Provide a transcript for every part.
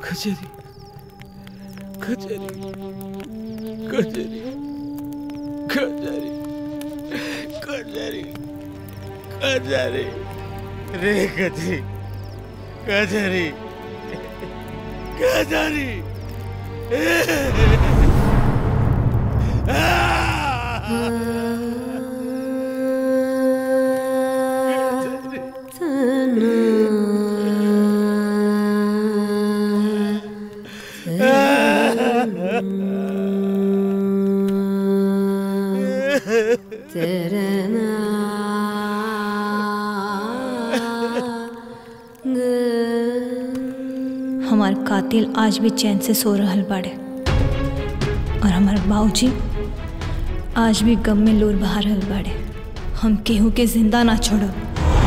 कचेरी कचेरी कचेरी कचेरी कचेरी कचेरी रे कचेरी कचेरी कचेरी हमार कातिल आज भी चैन से सो रहल बाड़े और हमार बाबूजी आज भी गम में लोर बहा रहल बाड़े हम केहू के जिंदा ना छोड़ब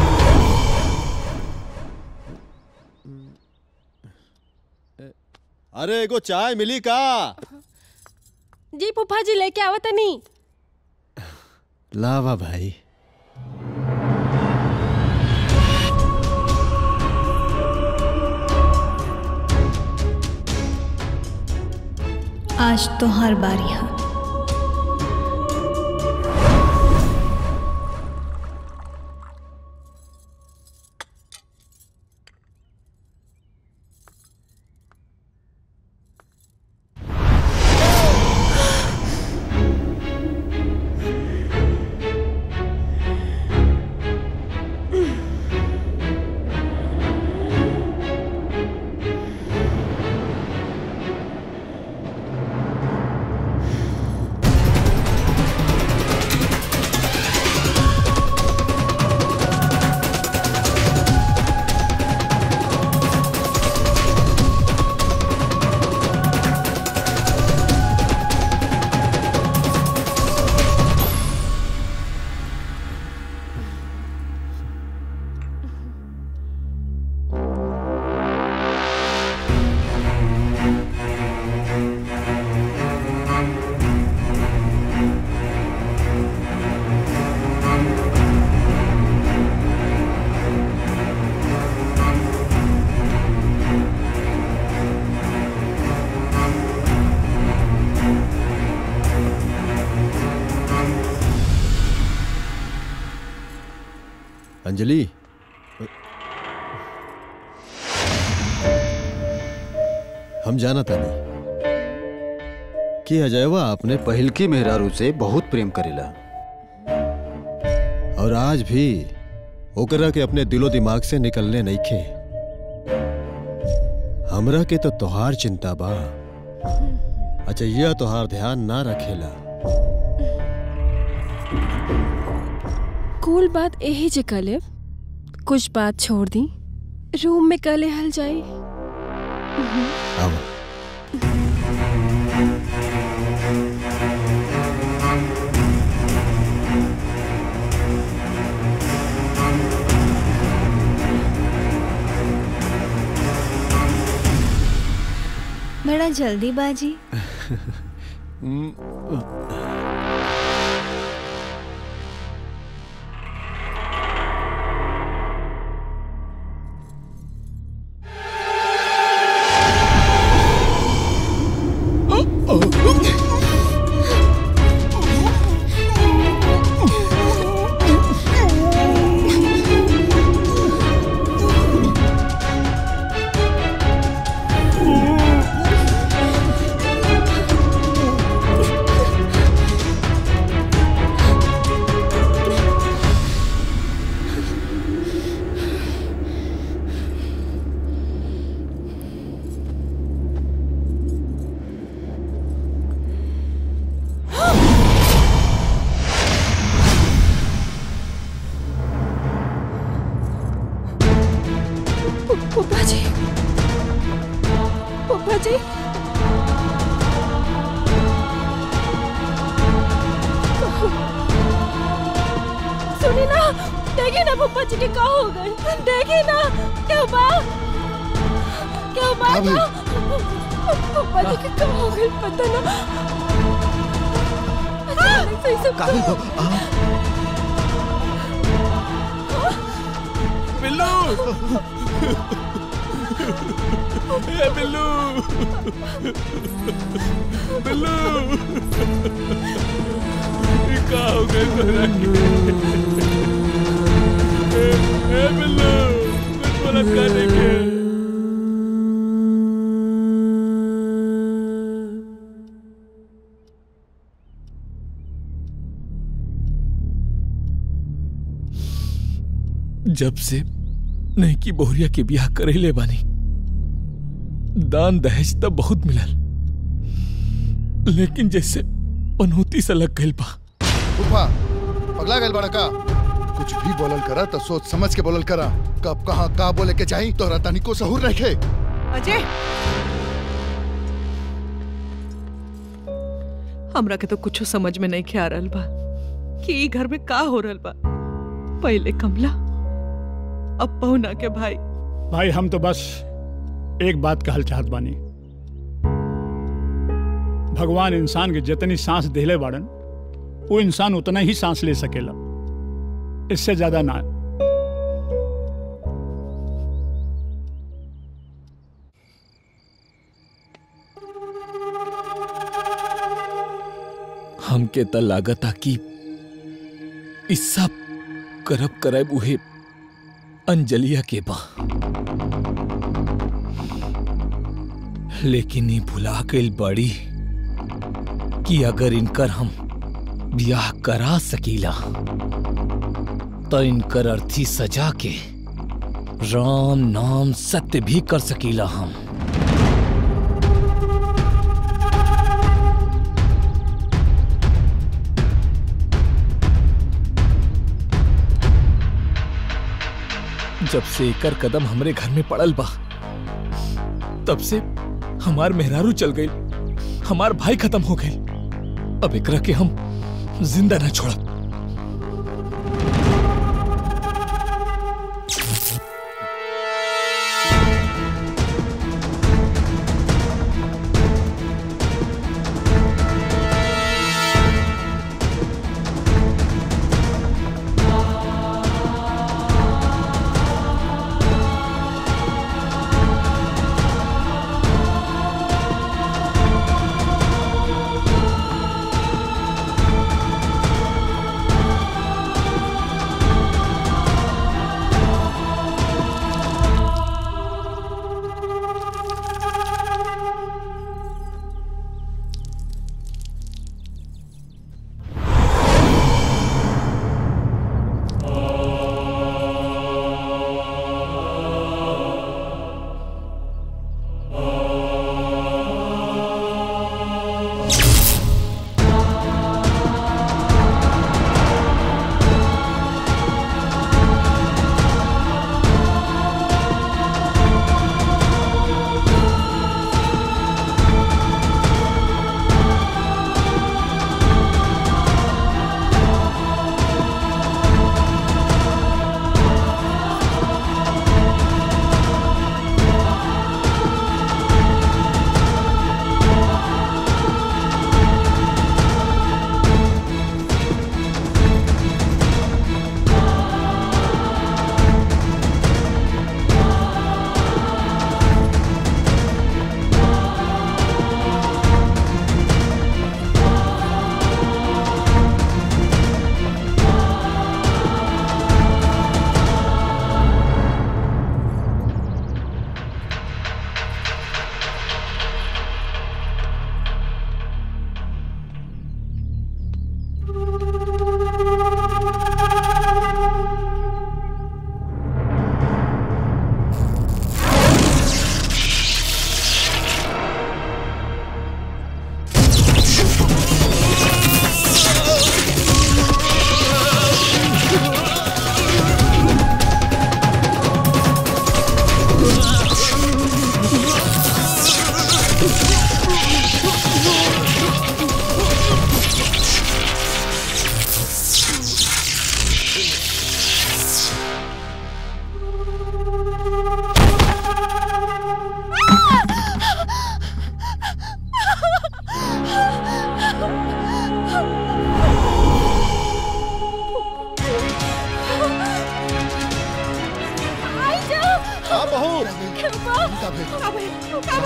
अरे एगो चाय मिली का जी फूफा जी लेके आवत नहीं लावा भाई आज तो हर बारी है अंजलि हम जाना तानी कि अजयवा अपने पहिलकी मेहरारू से बहुत प्रेम करेला और आज भी ओकरा के अपने दिलो दिमाग से निकलने नहीं खे हमरा के तो तोहार चिंता बा अच्छा यह तोहार ध्यान ना रखेला कूल बात यही जे कले कुछ बात छोड़ दी रूम में कले हल जाई आओ बड़ा जल्दीबाजी फूफा जी फूफा जी सुनी ना देखिए ना फूफा जी के का हो गए देखिए ना क्या बा क्या बा का भइल? फूफा जी के का हो गए पता ना अचानक से ही सब काबिल हो आ, बिल्लू ए बिल्लू बिल्लू ये का हो गए तोरा के ए, ए बिल्लू कुछ मदद करने के जब से नहीं की बोहरिया के ब्याह करेले बानी दान दहेज तब बहुत मिलल लेकिन जैसे पनौती से लग गइल बा उफा पगला गल बड़ा का कुछ भी बोलल करा तो सोच समझ के बोलल करा कब कहाँ का बोले के चाही तोहरा तनी को सहूर रखे अजय हमरा के तो कुछ समझ में नहीं खे आ रहल बा कि ई घर में का हो रहल बा पहले कमला अब पहुना के भाई भाई हम तो बस एक बात कहल चाहत बानी भगवान इंसान के जितनी सांस देले बाड़न वो इंसान उतना ही सांस ले सकेला इससे ज्यादा ना हमके त लागता कि इस सब करब करब उहे अंजलिया के बा लेकिन ये भुला गइल बड़ी कि अगर इनकर हम ब्याह करा सकीला तो इनकर अर्थी सजा के राम नाम सत्य भी कर सकीला हम जब से एकर कदम हमरे घर में पड़ल बा तब से हमार मेहरारू चल गई हमार भाई खत्म हो गई अब एकरा के हम जिंदा न छोड़ब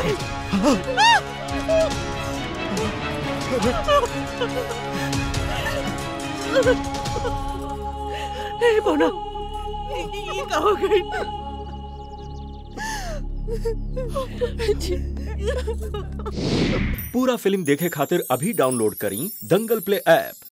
हे बोना ये का हो गई पूरा फिल्म देखे खातिर अभी डाउनलोड करी दंगल प्ले ऐप